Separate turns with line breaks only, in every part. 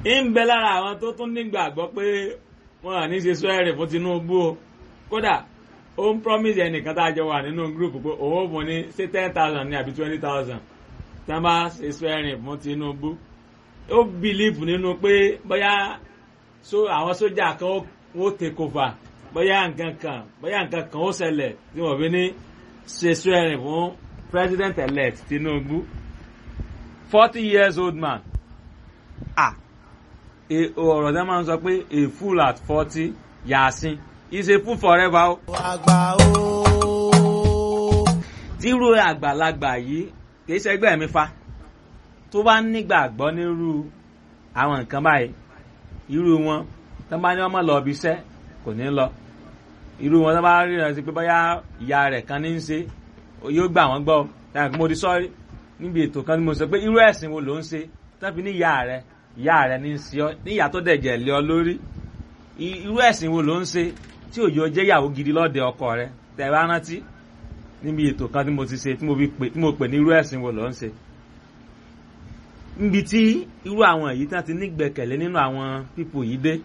ń bẹ lára àwọn tó tún nígbàgbọ́ pé wọn à ní ṣe swearing fún Tinubu o kódà ó ń promise ẹnìkan tá a jọ wà nínú group pé òun ò fún ní ṣé ten thousand ní àbí twenty thousand tí wọ́n bá ṣe swearing fún Tinubu ó believe nínú pé bóyá àwọn sójà kan ó take over bóyá nǹkan kan bóyá nǹkan kan ó ṣẹlẹ̀ tí wọ́n fi ní ṣe swearing fún president elect Tinubu forty years old man ah ọ̀rọ̀ tẹ́ máa ń sọ pé a fool at forty yàásín is a fool forever o.
àgbà o.
tírú àgbàlagbà yìí kì í ṣẹgbẹ́ mi fa tó bá nígbàgbọ́ nírú àwọn nǹkan báyìí irú wọn tó bá ní ọmọ lọ ibi iṣẹ́ kò ní lọ irú wọn tó bá rí rẹ sí pé bóyá ìyá rẹ̀ kan ní í ṣe yóò gbà wọ́n gbọ́ táwọn kí mo di sọ́ọ́rí níbi ètò kan tí mo sọ pé irú ẹ̀sìn wo ló ń ṣe tó fi ní ìyá rẹ̀ ìyá rẹ̀ ní í ṣe ọ níyà tó dẹ̀jẹ̀ lé ọ lórí irú ẹ̀sìn wo ló ń ṣe tí òjò jẹ́ ìyàwó gidi lọ́dẹ ọkọ rẹ̀ tẹ̀ bá rántí níbi ètò kan tí mo ti ṣe tí mo pè ní irú ẹ̀sìn wo ló ń ṣe níbi tí irú àwọn èyí tí wọ́n ti nígbẹ̀kẹ̀lé nínú àwọn pípò yìí dé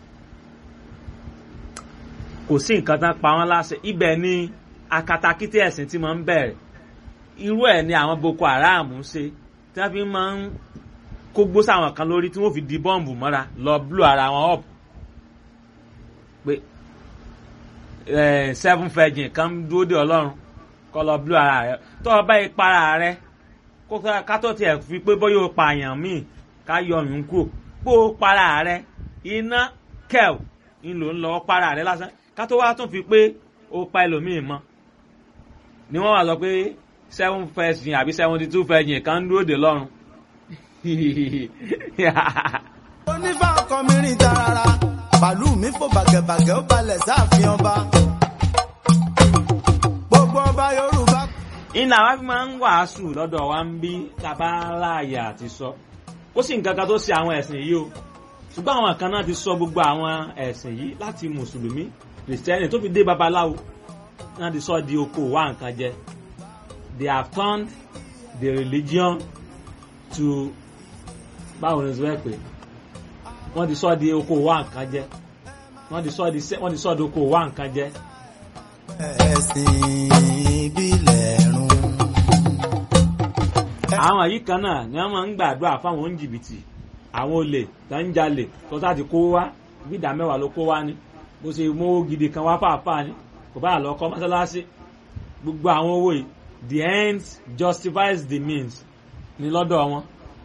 kò sí nǹkan tán pa wọ́n láṣẹ ibẹ̀ ni akatakítí ẹ̀sìn tí mo ń bẹ̀rẹ̀ irú ẹ̀ ni àwọn Boko Haram ń ṣe tí wọ́n fi máa ń kó gbó sáwọn kan lórí tí wọ́n fi di bọ́ǹbù mọ́ra lọ blú ara wọn up pé seven virgin kan dúró de ọlọ́run kọ́ lọ blú ara rẹ tó o bá yí para rẹ ká tó tiẹ̀ fi pé bóyá o pààyàn míì ká yọ ọyún kúrò pé o para rẹ iná kẹ́ẹ̀ ń lò ń lọ para rẹ lásán ká tó wá tún fi pé o pa ẹlòmíì mọ́ ni wọ́n wá sọ pé seven virgin àbí seventy two virgin kan dúró de lọ́run
onífà ọkọ mi rìn tarara bàálù mi fò bàgẹ̀bàgẹ̀ ó balẹ̀ sáàfin ọba gbogbo ọba yorùbá.
iná wa fi máa ń wàásù lọ́dọ̀ wa ń bí tàbá láàyè àti sọ ó sì nǹkan kan tó ṣe àwọn ẹ̀sìn yìí o ṣùgbọ́n àwọn kan náà ti sọ gbogbo àwọn ẹ̀sìn yìí láti mùsùlùmí kìrìsìtẹ́nì tó fi dé babaláwo náà ti sọ di oko wa nǹkan jẹ they have turned the religion to báwo ni sọ pé wọ́n ti sọ di oko wa nǹkan jẹ wọ́n ti sọ di wọ́n ti sọ di oko wa nǹkan jẹ.
ẹ̀sìn ìbílẹ̀ run.
àwọn yìí kan náà ni wọ́n máa ń gbàdúrà fáwọn oníjìbìtì àwọn olè tó ń jalè tó sáà ti kó wá bí ìdá mẹ́wàá ló kó wá ni bó ṣe mówó gidi kan wá fàáfàá ni kò bá lọ kọ́ mọ́sálásí gbogbo àwọn owó yìí the end justifies the means ní lọ́dọ̀ wọn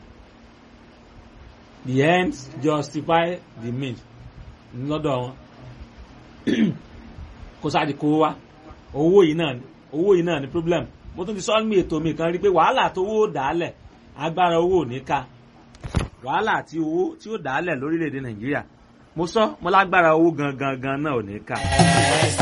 the ends justify the means lọ́dọ̀ wọn kó sáàdì kó wá owó yìí náà ni owó yìí náà ni problem mo tún ti sọ ní ètò mi kan rí pé wàhálà tó owó dàálẹ̀ agbára owó ò ní ká wàhálà tí owó tí ó dàálẹ̀ lórílẹ̀‐èdè nàìjíríà mo sọ mo lágbára owó gangan gan náà ò ní ká.